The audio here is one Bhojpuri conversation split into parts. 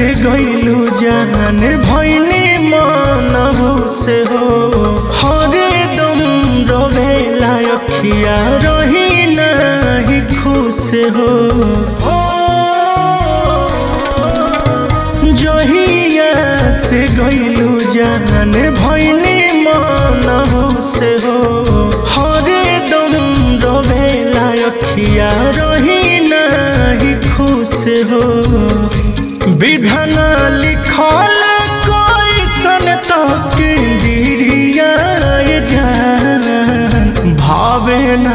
से गईलू जान भैनी मानहु से हो हरे दम रोवेला अखिया रही नाही खुश हो जहिया से गईलू जान भैनी मानहु से हो हरे दम रोवेला अखिया रही नाही खुश हो विधन लिखल कैसन तक गिरिया जान भावे ना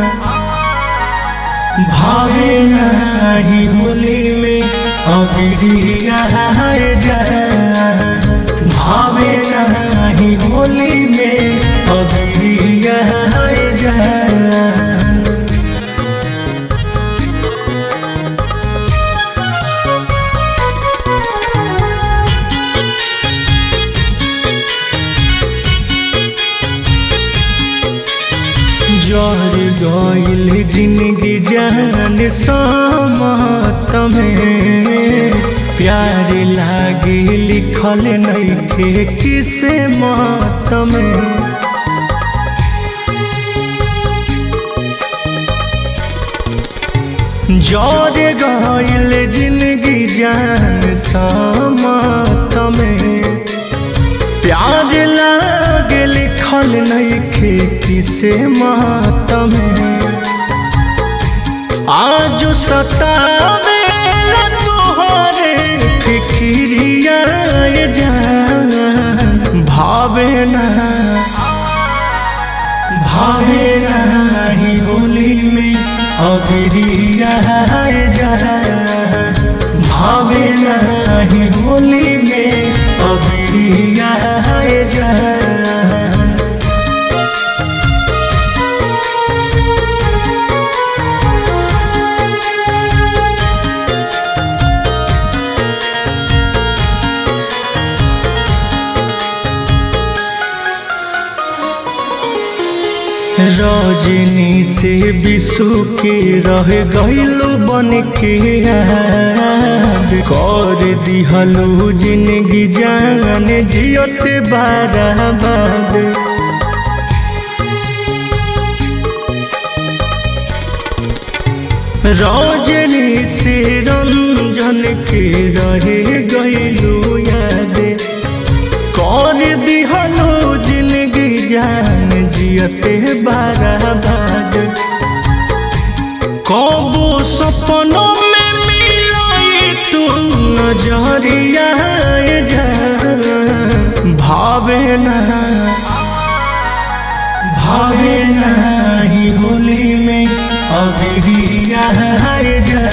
भावे नाही होली में अबिरिया जान भावे नाही होली में अबिरिया जान जर गईल जिंदगी जान समात में प्यार लागे लिखल नइखे किसे मात में जर गईल जिंदगी जान समात में प्याज लागे लिखल नइखे किसे मातम आज सतावे तोहरे फिक्रिया जान भावे ना भावे नाही होली में अबिरिया जान भावे नाही होली में अबिरिया जान रजनी से विशु के रह गईलू बन के याद कर दिहलू जिंदगी जान जियत बाराबाद रजनी से रंजन के रहे गईलू याद कर दिहलो जिंदगी जान जियते बाराबाद कबो सपनों में मिलाई तू नजरिया जान भावे ना भावे ना ही होली में अबिरिया जान